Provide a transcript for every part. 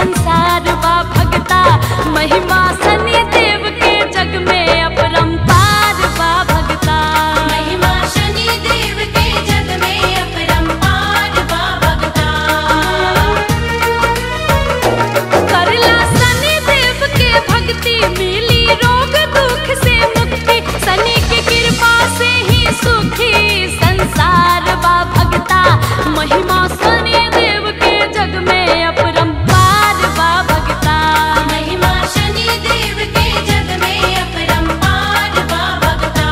संसार बा भगता महिमा सनी देव के जग में अपरंपार बा भगता महिमा शनि देव के जग में अपरंपार बा भगता करला सनी देव के भक्ति मिली रोग दुख से मुक्ति सनी की कृपा से ही सुखी संसार बा भगता महिमा सनी देव के जग में अपरंपार बा भगता महिमा शनि देव के जग में अपरंपार बा भगता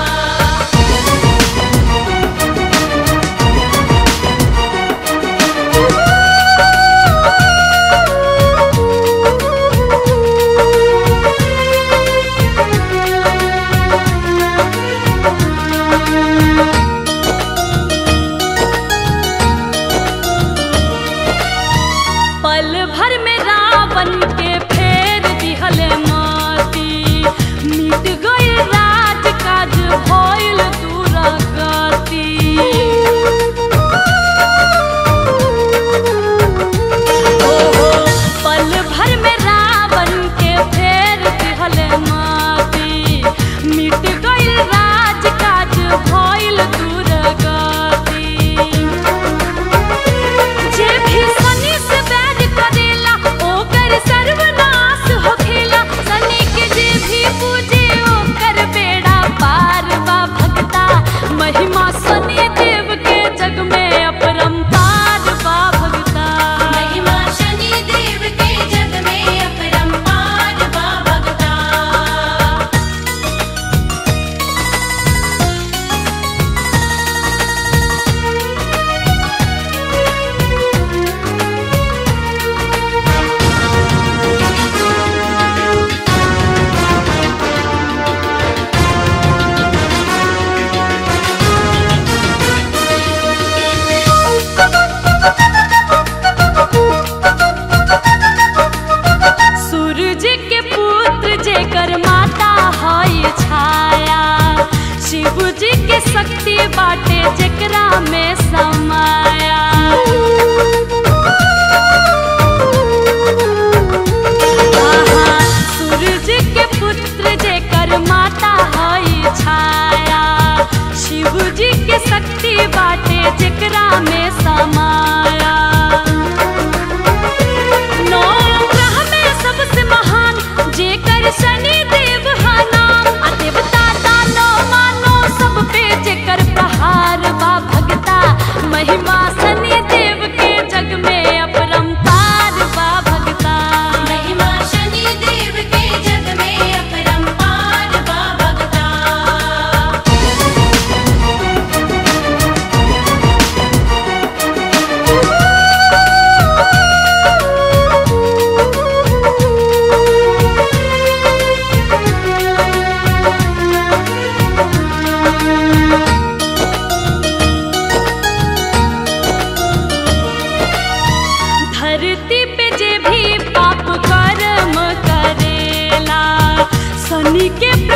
पल भर में रावण के फेर दिहल माती मिट गई राज काज भइल दुरागति ओहो पल भर में रावण के फेर दिहल माती मिट गई राज काज भइल दुरागति जे भी शनि से बैर करेला ओकर सर्वनाश होखेला शनि के जे भी पूजे ओकर बेड़ा पार बा भगता महिमा शनि देव के जग में अपरंपार बा भगता महिमा शनि देव के जग में अपरंपार बा भगता सूरज के पुत्र जेकर माता हई छाया शिव जी के शक्ति बाटे जेकरा में समाया आहा, सूरज के पुत्र जेकर माता हई छाया शिव जी के शक्ति बाटे जेकरा में समाया नौ ग्रह में सबसे महान जेकर शनि देव हा नाम आ देवता दानो मानो सब पे जेकर प्रहार बा भगता महिमा शनि देव के जग में अपरंपार बा भगता महिमा शनि देव के जग में अपरंपार बा भगता धरती पे जे भी पाप कर्म करेला शनि के